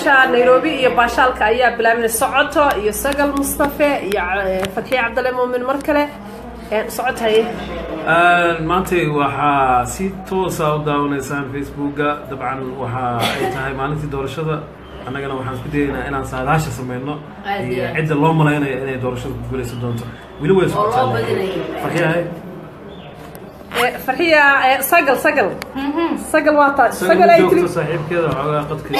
meesha nairobi iyo baashaalka ayaa bilaaminay socoto iyo sagal mustafe iyo eh, fatxiye cabdalle muumin mar kale Eh, socod haye maantay waxaa si toosa u daawanaysaan facebooka dabcan waxa ay tahay maalintii doorashada annagana waxaan isku dayaynaa inaan saadaasha sameyno Aad iyo iyo aad. cidda loo malaynayo inay doorashada ku guuleysan doonto weli way socotaa loo badinayo. farxiyahay Eh, farxiya eh, sagal sagal sagal waa taa sagal ay tiri joogto saaxiibkeeda waxoogaa qadka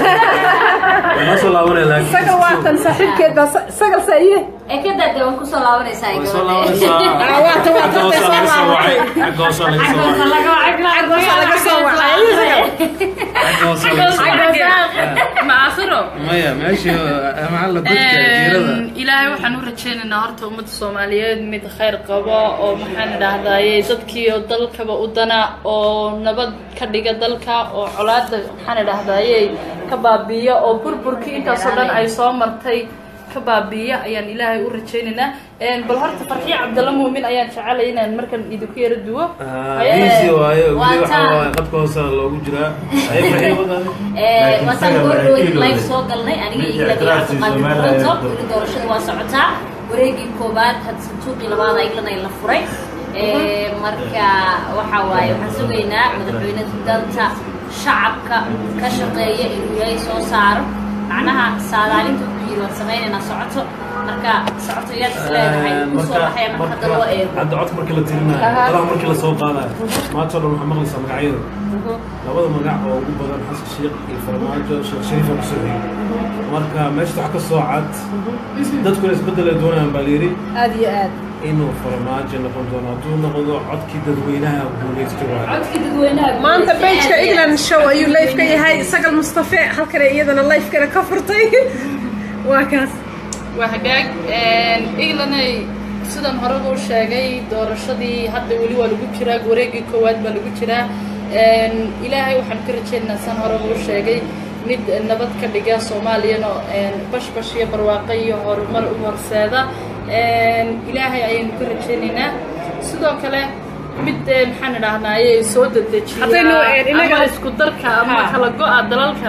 waa noo soo laabanaya laakiin sagal waa tan saaxiibkeed baa sa- sagal saaye ee ka daade waan kusoo laabanaysaa way soo gabadha. laabanaysaa Ah, waa tan, waa tan, Xagga way soo hoosaa laga soo wacay laabatay. xagga hoosaa laga soo Xagga wacay laga- laga soo wacay xagga hoosaa laga soo wacay ma aakhiro maya meesha maxalla dadka jiirada ilaahay waxaan u rajaynaynaa horta ummadda soomaaliyeed mid khayr qaba oo maxaan idhaahdaye dadkii oo dalkaba u dana oo nabad ka dhiga dalka oo colaada maxaan idhaahdaye ka baabiiya oo burburkii intaasoo dhan ay soo martay ka baabiiya ayaan ilaahay u rajaynaynaa bal horta farxiyo cabdalla muumin ayaan jecelay inaan markan idinku yara duwo biisi waaye Waa weli waxaa taa. waaye qadka hoosa loogu jiraa ay farxiyo wadaade Ee, Laakiin wasaan isaga goor waa dhaweyd kilo live leh. soo galnay aniga Mid iyo Ilaahay ictiraaftii Cabdiqaadir Soomaaliya Koronto ayaa weli doorashada waa socotaa wareegii koobaad had santuuqii labaad ayagana la furay Ee, marka waxa waaye waxaan sugaynaa madaxweyne danta shacabka ka shaqeeya inuu ilaahay soo saaro macnaha saadaalinta wuxuu yiri waan sameynaynaa socoto marka socoto yaad is leedahay kusoo baxaya marka hadda loo eego hadda codka markii la tirinayo dalaha markii la soo qaadayo maanta oo dhan waxaa maqlaysaa magacyada labada magac oo ugu badan xasan sheekh iyo farmaajo sheekh shariifa kusoo xigay marka meesha wax ka soo cad dadkuna isbeddel ay doonayaan baa layidhi aad iyo aad inuu farmaajo noqon doono hadduu noqdo codkii dadweynaha guuleysto waayo codkii dadweynaha maanta guulaysta bejka aad iyo aad. england show ayuu live ka yahay sagal mustafe halkana iyadana live-kana ka furtay waa kaas waa hagaag englanay sidan horeba u sheegay doorashadii hadda weli waa lagu jiraa wareegii koowaad baa lagu jiraa ilaahay waxaan ka rajaynaynaa san horeba u sheegay mid nabad ka dhiga soomaaliyana bashbash iyo barwaaqo iyo horumar u horseeda ilaahay ayaynu ka rajaynaynaa sidoo kale mid eh, maxaan idhaahnaaye soo Haddaynu, eh, dedejiya inaga- ama isku darka ama Ha. kala go-a dalalka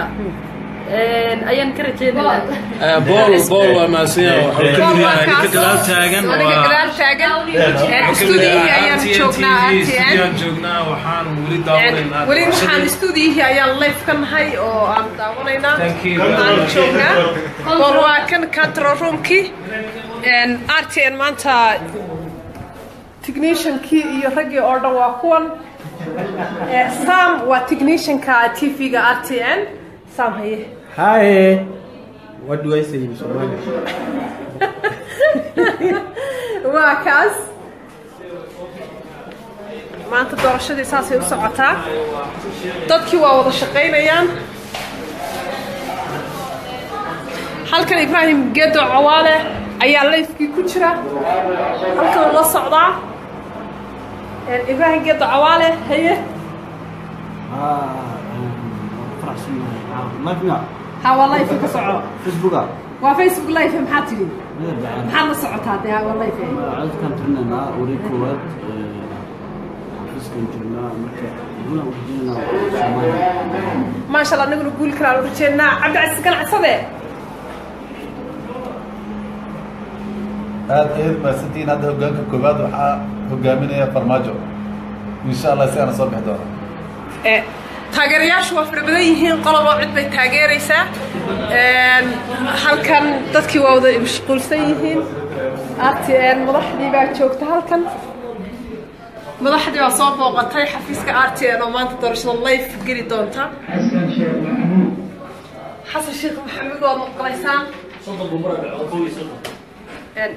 ayaan ka rajaynaynaa bool bool waa mahadsanyahay waxuu ka mid yahay ninka Bool waa gadaal kaas. taagan aniga waa gadaal taagan wuxuu ka mid stuudiyihii yahay ayaan RTN joognaa TV RTN stuudiyaan joognaa waxaan weli daawanaynaa weli waxaan doorashadii. stuudiyihii ayaan live ka nahay oo aan daawanaynaa Thank you. aan joognaa bool waa kan control roomkii r t n maanta techniciankii iyo raggii oo dhan waa kuwan Eh, sam waa technicianka tv-ga r t n sam haye Hi. What do I say in Somali? waa kaas maanta doorashadii saasay u socotaa dadkii waa wada shaqaynayaan halkan ibraahim geedo cawaale ayaa layfkii ku jira halkan uu la socdaa Een, ibraahim geedo cawaale haye ha waa layf ka soco facebooka waa facebook life maxaa tidhi maxaad la socotaa dee ha waa life codkan tirinaynaa wareeg koowaad xafiiskan jirnaa marka guulaan ujeedinaa soomaaliya maasha allah anaguna guul kalaan u rajeennaa cabdicasiis ganacsade aad ayaad mahadsantihiin hadda hogaanka koowaad waxaa hogaaminaya farmaajo insha allah si aana soo bixi doona Eh, taageerayaashu waa fara badan yihiin qolobo cid bay taageeraysaa Een, halkan dadkii waa wada mashquulsan yihiin r t n madaxdii baa joogta halkan madaxdii baa soo booqatay xafiiska r t n oo maanta doorashada life geli doonta xasan sheekh maxamed waad maqlaysaan Een,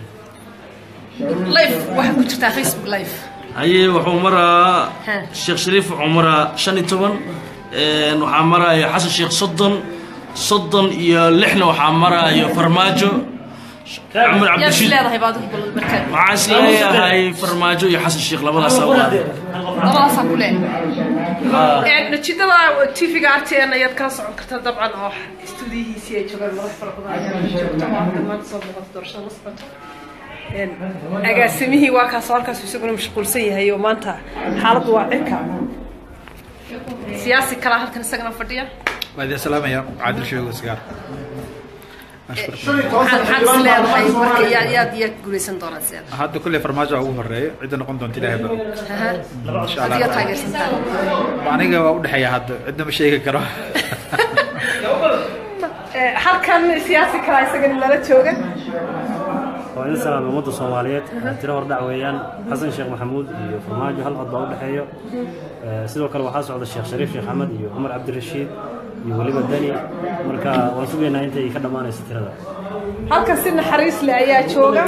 life waxaa ku jirtaa facebook life haye wuxuu maraa Ha. sheekh shariif wuxuu maraa shan iyo toban een, waxaa maraayo xasan sheekh soddon soddon iyo lixna waxaa maraayo farmaajo cumar yaad is cabdishiid leedahay baad ugu bal markaa waxaan is leeyahay farmaajo iyo xasan sheekh labadaasaa waaday labadaasaa ku leeyahay natiijada tv-ga r t n ayaad kala socon kartaa dabcan oo stuudiyihiisii ay joogaan madax fara badan ayaa joogta oo halkan maanta soo muuqata doorashada la socoto Een, agaasimihii waa kaas oo halkaas isaguna mashquulsan yahay oo maanta xaaladdu waa cirka siyaasi kalaa halkan isagana fadhiya waa idin salaamaya caadil sheego sigaar maxaad is leedahay marka yaad yaad yaad guulaysan doonaan seen hadda kulley farmaajo ugu horeeya cidda noqon doonta ilaahay baro insha allah adiga taageersantaa aniga waa u dhexeeya hadda cidna ma sheegi karo halkan siyaasi kala isagana lala jooga waa in salaam ummadda soomaaliyeed tiro hordhac weeyaan xasan sheekh maxamuud iyo farmaajo hal cod baa u dhexeeyo sidoo kale waxaa socda sheekh shariif sheekh axmed iyo cumar cabdirashiid iyo weliba dani marka waan sugaynaa intay ka dhammaanayso tirada halkan si naxariis leh ayaa jooga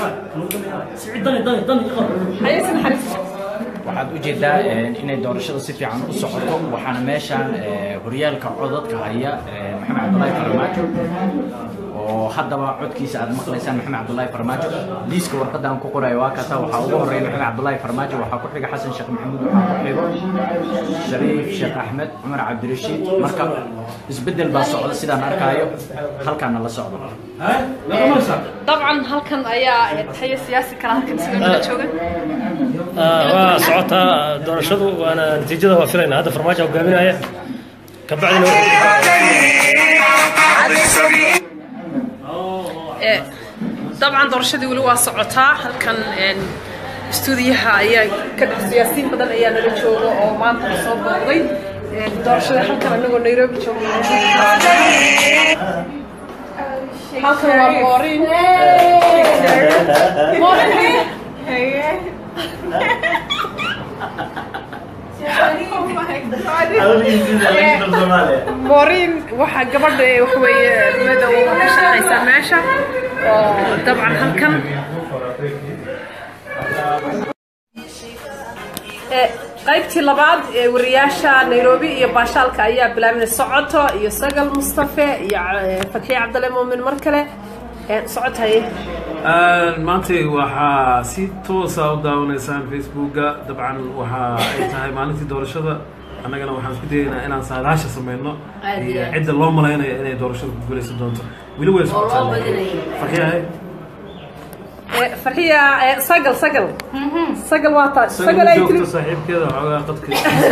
haye si naxariis waxaad u jeedaa inay doorashada si fiican u socoto waxaana meeshaan horyaalka codadka haya maxamed cabdulaahi farmaajo oo haddaba codkiisa aad maqlaysaan maxamed cabdulaahi farmaajo liiska warqadaan ku qorayo waa kata waxaa ugu horeeya maxamed cabdulaahi farmaajo waxaa ku xiga xasan sheekh maxamuud waxaa ku xigo shariif sheekh axmed cumar cabdirashiid marka isbeddel baa socda sidaan arkaayo halkaana la socdo dabcan halkan ayaa haye siyaasi kala halkan isagana lala jooga waa socotaa doorashadu waana natiijada waa filaynaa hadda farmaajo hogaaminaya kabacdina dabcan doorashadii weli waa socotaa halkan istuudiyaha ayaa ka dhex siyaasiyiin badan ayaa nala jooga oo maanta la soo booqday doorashada halkan anagoo nairobi joogna halkan waa moorin moorin waxaa gabadha waxa weeye madow ka shaqaysaa meesha oo dabcan halkan qaybtii labaad ee wariyaasha nairobi iyo baashaalka ayaa bilaabinay socoto iyo sagal mustafe iyo fatxiye cabdalle muumin mar kale socotaye maanta waxaa si toosa u daawanaysaan facebooka dabcan waxa ay tahay maalintii doorashada annagana waxaan isku dayaynaa inaan saadaasha sameyno iyo cidda loo malaynayo inay doorashada ku guulaysan doonto weli way socotaa farxiyahay farxiya sagal sagal sagal waa taa sagal ay tiri saaxiibkeeda waxoogaa qadka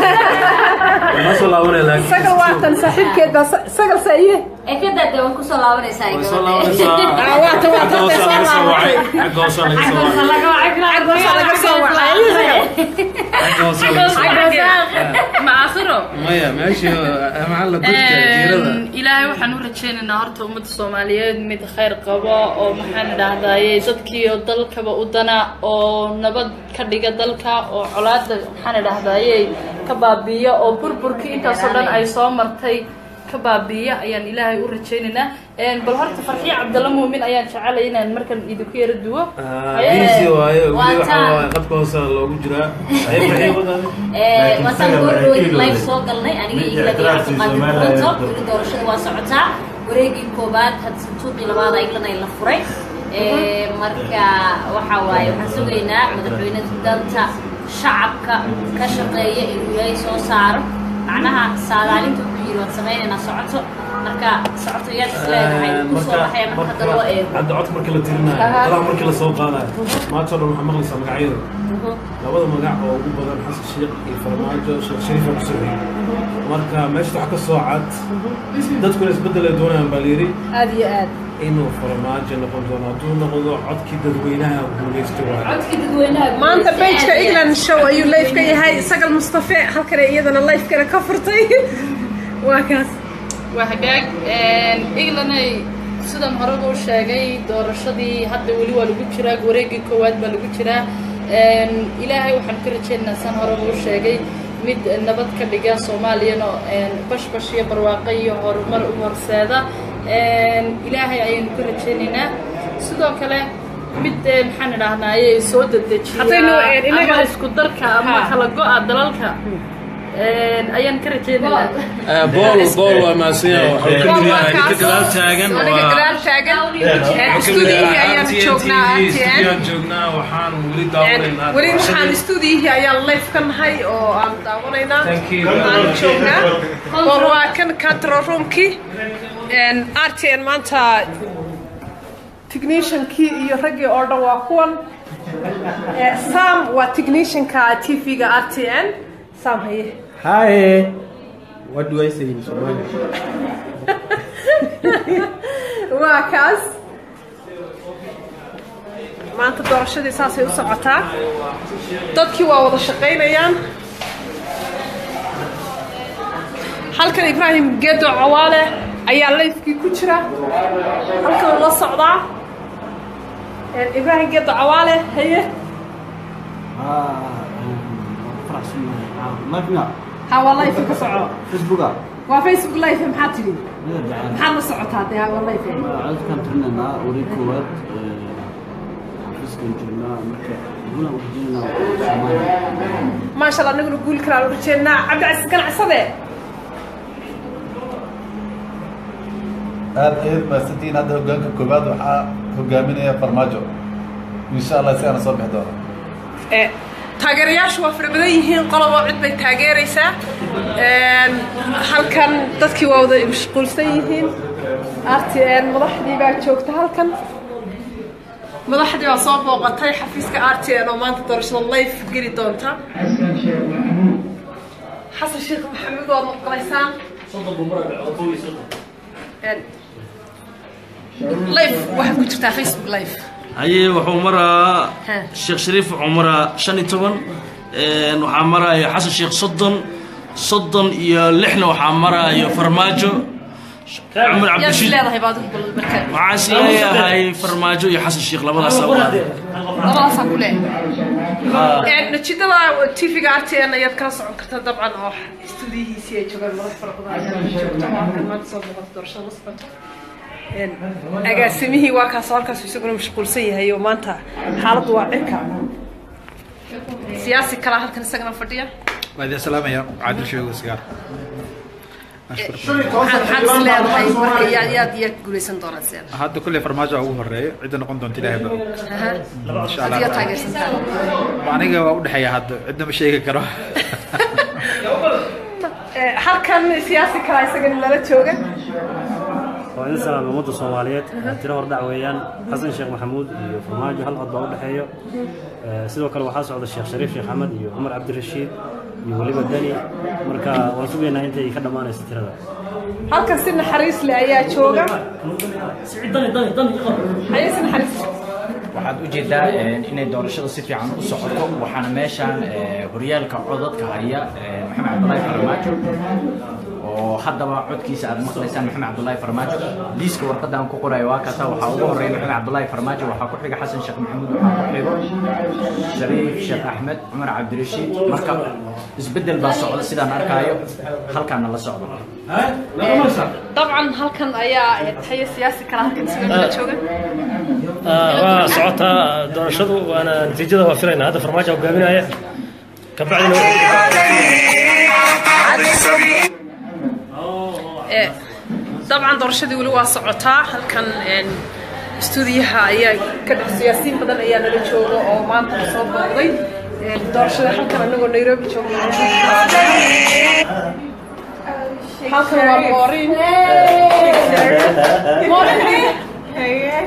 ma soo laabanaya laakiin sagal waa tan saaxiibkeed baa sagal saaye ee ka daade way kusoo laabanaysaa way soo laabanaysaa waa tan waa tan Xagga hoosaa laga soo wacay xagga hoosaa laga soo wacay cagoosa laga soo wacay xagga hoosaa laga soo wacay ma aakhiro maya meeshii maxaa la dadka jiirada ilaahay waxaan u rajaynaynaa horta ummadda soomaaliyeed mid khayr qaba oo maxaan idhahdaaye dadkii oo dalkaba u dana oo nabad ka dhiga dalka oo colaada maxaan idhahdaaye ka baabiiya oo burburkii intaasoo dhan ay soo martay ka baabiiya ayaan ilaahay u rajaynaynaa bal horta farxiye cabdalla muumin ayaan jecelay inaan markan idinku yara duwo biisi waaye weli waxaa waaye qadka hoosaa loogu jiraa ay farxiye wadaade waatan goordhoweyd live soo galnay aniga iyo ilaa cabdiqaadir kulanto weli doorashada waa socotaa wareegii koobaad had santuuqii labaad ayaglan ay la furay marka waxa waaye waxaan sugaynaa madaxweyne danta shacabka ka shaqeeya inuu ilaahay soo saaro macnaha saadaalinta wuxuu yidhi waad samaynaynaa socoto marka socoto yaad isleedahay kusoo baxaya marka hadda loo eego hadda codka markii la tirinayo dadaha markii la soo qaadayo maanta oo dhan waxaa maqlaysaa magacyada labada magac oo ugu badan xasan sheekh iyo farmaajo sheekh shariifa ku soo marka meesha wax ka soo cad dadkuna isbeddel ay doonayaan baa layidhi aad iyo aad inuu farmaajo noqon doono hadduu noqdo codkii dadweynaha guulaysto waaye codkii dadweynaha maanta bejka england show ayuu live ka yahay sagal mustafe halkana iyadana live kana ka furtay waa kaas waa hagaag englanay sidan horeba u sheegay doorashadii hadda weli waa lagu jiraa wareegii koowaad baa lagu jiraa ilaahay waxaan ka rajaynaynaa san horeba u sheegay mid nabad ka dhiga soomaaliyana bashbash iyo barwaaqo iyo horumar u horseeda ilaahay ayaynu ka rajaynaynaa sidoo kale mid maxaan idhaahnaaye soo Haddaynu, eh, dedejiya inaga- ama isku darka ama Ha. kala go-a dalalka ayaan ka rajaynaynaa bool bool waa maasinya wuxuu ka mid yahay ninka gadaal taagan aniga waa gadaal taagan wuxuu ka mid stuudiyihii yahay ayaan RTN joognaa TV RTN studiyoan joognaa waxaan weli daawanaynaa weli waxaan stuudiyihii ayaan live ka nahay oo aan daawanaynaa Thank you. aan joognaa oo waa kan control roomkii r t n maanta techniciankii iyo raggii oo dhan waa kuwan Eh, sam waa technicianka tv-ga r t n sam haye Hi. What do I say in Somali? waa kaas maanta doorashadii saasay u socotaa dadkii waa wada shaqaynayaan halkan ibraahim geedo cawaale ayaa layfkii ku jira halkan la socdaa ibraahim geedo cawaale haye ha waa layf ka soco facebooka waa facebook life maxaa tidhi maxaad la socotaa dee waa life codkaan tirinaynaa wareeg koowaad xafiiskan joognaa marka guulaan urjeynaa soomaaliya maasha allah anaguna guul kalaan u rajeennaa cabdicasiis ganacsade aad ayaad mahadsantihiin hadda hogaanka koowaad waxaa hogaaminaya farmaajo insha allah si aana soo bixi doona Eh, taageerayaashu waa fara badan yihiin qolobo cid bay taageeraysaa Een, halkan dadkii waa wada mashquulsan yihiin rtn madaxdii baa joogta halkan madaxdii baa soo booqatay xafiiska rtn oo maanta doorashada life geli doonta xasan sheekh maxamed waad maqlaysaan Een, life waxaad ku jirtaa facebook live haye wuxuu maraa Ha. sheekh shariif wuxuu maraa shan iyo toban Een, waxaa maraayo xasan sheekh soddon soddon iyo lixna waxaa maraayo farmaajo cumar yaad is cabdishiid leedahay baad ugu bal marka waxaan is leeyahay farmaajo iyo xasan sheekh labadaas awaaday labadaasaa ku leeyahay natiijada tvga rtn ayaad kala socon kartaa dabcan oo stuudiyihiisii ay joogaan madax fara badan ayaa joogta oo halkan maanta soo boqota doorashada la socoto Een, agaasimihii waa kaas halkaas isaguna mashquulsan yahay oo maanta xaaladdu waa cirka siyaasi kalaa halkan isagana fadhiya waa idin salaamaya caadil sheego sigaar maxaad maxaad is leedahay marka yaad yaad yaad guulaysan doonaa seen hadda kulley farmaajo ugu horeeya cidda noqon doonta ilaahay baro insha allah adiga taageersantaa aniga waa udhexeeya hadda cidna ma sheegi karo Eh, halkan siyaasi kalaa isagana lala jooga waa in salaam ummadda soomaaliyeed tiro hordhac weeyaan xasan sheekh maxamuud iyo farmaajo hal cod baa u dhexeeyo Eh, sidoo kale waxaa socda sheekh shariif sheekh axmed iyo cumar cabdirashiid iyo weliba dani marka waan sugaynaa intay ka dhammaanayso tirada halkan si naxariis leh ayaa jooga haye si naxariis leh waxaad u jeedaa eh, inay doorashada si fiican u socoto waxaana meeshaan eh, horyaalka codadka haya eh, maxamed cabdulaahi farmaajo oo haddaba codkiisa aad maqlaysaan maxamed cabdulaahi farmaajo liiska warqadaan ku qorayo waa kata waxaa ugu horeeya maxamed cabdulaahi farmaajo waxaa ku xiga xasan sheekh maxamuud waxaa ku xigo shariif sheekh axmed cumar cabdirashiid marka isbeddel baa socda sidaan arkaayo halkaana la socdo dabcan halkan ayaa haye siyaasi kale halkan isagana la jooga waa socotaa doorashadu waana natiijada waa filaynaa hadda farmaajo hogaaminaya kabacdina Eh, dabcan doorashadii weli waa socotaa halkan een, stuudiyaha ayaa ka dhex siyaasiyiin badan ayaa nala jooga oo maanta la soo booqday Een, doorashada halkan anagoo nairobi joogna halkan waa moorin moorin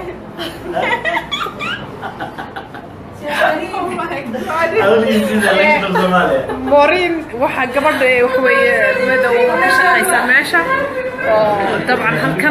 moorin waxaa gabadha ee waxa weeye madow ka shaqaysaa meesha oo dabcan halkan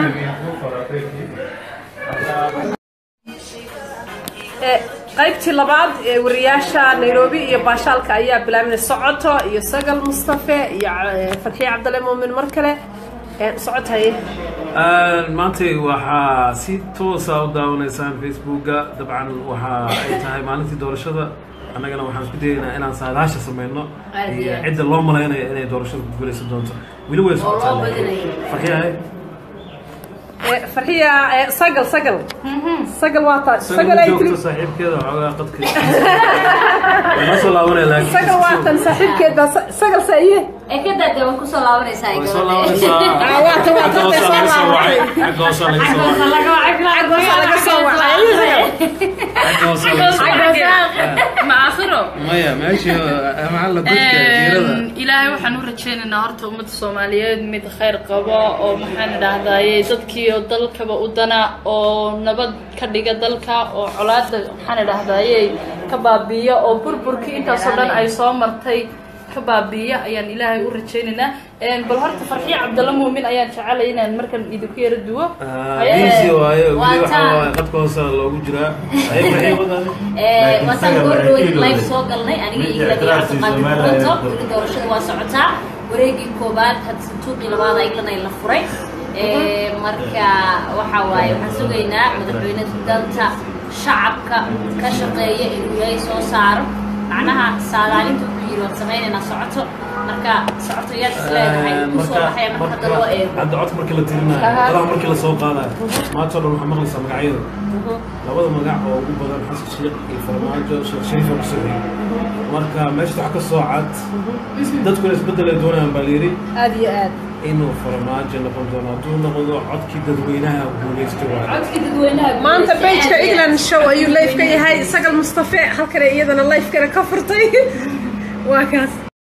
Eh, qaybtii labaad ee wariyaasha nairobi iyo baashaalka ayaa bilaabinay socoto iyo sagal mustafe iyo eh, farxiye cabdalle muumin mar kale Eh, socod haye maanta waxaa si toosa u daawanaysaan facebooka dabcan waxa ay tahay maalintii doorashada annagana waxaan isku dayaynaa inaan saadaasha sameyno Aad iyo iyo aad. cidda loo malaynayo inay doorashada ku guuleysan doonto weli way socotaa loo badinayo. farxiyahay Eh, farxiya eh, sagal sagal sagal waa taa sagal ay tiri joogto saaxiibkeeda waxoogaa qadka ma soo laabanaya laakiin sagal waa tan saaxiibkeed baa sa- sagal saaye ee ka daade way kusoo laabanaysaa way soo laabanaysaa Ah, waa tan waa tan bay soo Xagga hoose laga soo laabatay wacay. Xagga hoose laga soo wacay. Xagoosa laga soo wacay Xagga hoose laga soo wacay. macaasiro maya meeshii maxaa la dadka jiirada ilaahay waxaan u rajaynaynaa horta ummadda soomaaliyeed mid khayr qaba oo maxaan idhahdaaye dadkii oo dalkaba u dana oo nabad ka dhiga dalka oo colaada maxaan idhahdaaye ka baabiiya oo burburkii intaasoo dhan ay soo martay ka baabi'iya ayaan ilaahay u rajaynaynaa Een, bal horta farxiyo cabdalla muumin ayaan jecelay inaan markan idinku yara duwo Aye, biisi waaye waa weli waxaa taa. waaye qadka hoose loogu jiraa ay maxay wadaan Ee, wataan goordhoweyd live soo galnay aniga iyo ilaa cabdiqaadir kulanto weli doorashada waa socotaa wareegii koobaad hadda santuuqii labaad iglana la furay Ee, marka waxa waaye waxaan sugaynaa madaxweyne danta shacabka ka shaqeeya inuu ilaahay soo saaro macnaha saadaalinta wuxuu yidhi waan samaynaynaa socoto marka socoto yaad isleedahay kusoo baxaya marka hadda loo eego hadda codka markii la tirinayo Aha. golaha markii la soo qaadayo maanta oo dhan waxaa maqlaysaa magacyada labada magac oo ugu badan xasan sheekh iyo farmaajo sheekh shariifa ku sameeyey marka meesha waxa ka soo cad dadkuna isbeddel ay doonayaan baa layidhi aad iyo aad inuu farmaajo noqon doono hadduu noqdo codkii dadweynaha guulaysta waayo codkii dadweynaha maanta guulaysta bejka aad iyo aad. england show ayuu live ka yahay sagal mustafe halkana iyadana live kana ka furtay waa kaas